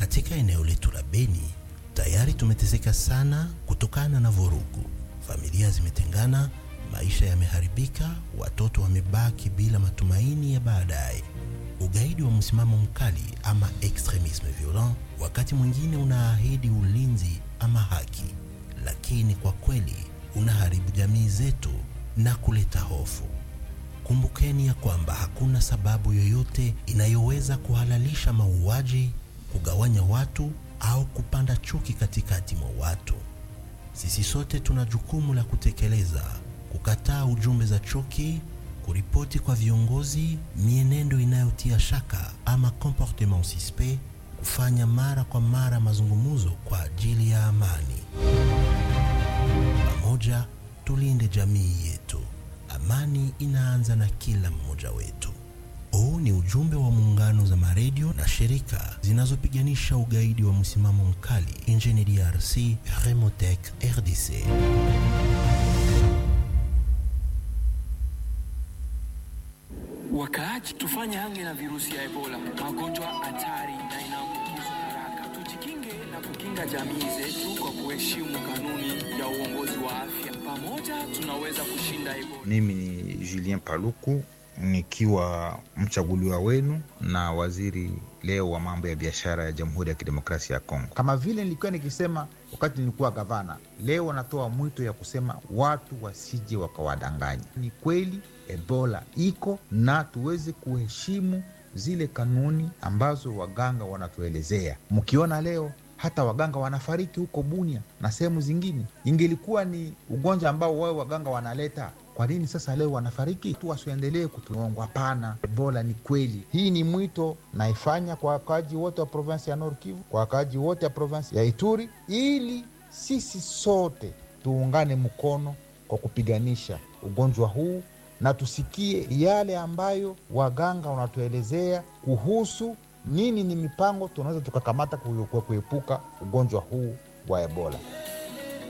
Katika eneo letu la Beni tayari tumeteseka sana kutokana na vurugu. Familia zimetengana, maisha yameharibika, watoto wamebaki bila matumaini ya baadaye. Ugaidi wa msimamo mkali ama extremisme violent wakati mwingine unaahidi ulinzi ama haki, lakini kwa kweli unaharibu jamii zetu na kuleta hofu. Kumbukeni ya kwamba hakuna sababu yoyote inayoweza kuhalalisha mauaji, kugawanya watu au kupanda chuki katikati mwa watu. Sisi sote tuna jukumu la kutekeleza, kukataa ujumbe za chuki, kuripoti kwa viongozi mienendo inayotia shaka ama comportement suspect, kufanya mara kwa mara mazungumzo kwa ajili ya amani. Pamoja tulinde jamii yetu. Amani inaanza na kila mmoja wetu. Huu ni ujumbe wa muungano za maredio na shirika zinazopiganisha ugaidi wa msimamo mkali nchini DRC, Remotec RDC. Wakaaji, tufanye hange na virusi ya Ebola, magonjwa hatari na inaambukizwa haraka. Tujikinge na kukinga jamii zetu kwa kuheshimu kanuni ya uongozi wa afya. Pamoja tunaweza kushinda Ebola. Mimi ni Julien Paluku nikiwa mchaguliwa wenu na waziri leo wa mambo ya biashara ya Jamhuri ya Kidemokrasia ya Kongo. Kama vile nilikuwa nikisema wakati nilikuwa gavana, leo wanatoa mwito ya kusema watu wasije wakawadanganya. Ni kweli Ebola iko na tuweze kuheshimu zile kanuni ambazo waganga wanatuelezea. Mkiona leo hata waganga wanafariki huko Bunia na sehemu zingine, ingelikuwa ni ugonjwa ambao wao waganga wanaleta kwa nini sasa leo wanafariki tu? Wasiendelee kutuongwa. Hapana, Ebola ni kweli. Hii ni mwito naifanya kwa wakaaji wote wa provinsi ya Nord Kivu, kwa wakaaji wote wa provinsi ya Ituri, ili sisi sote tuungane mkono kwa kupiganisha ugonjwa huu na tusikie yale ambayo waganga wanatuelezea kuhusu nini ni mipango tunaweza tukakamata kuepuka ugonjwa huu wa Ebola.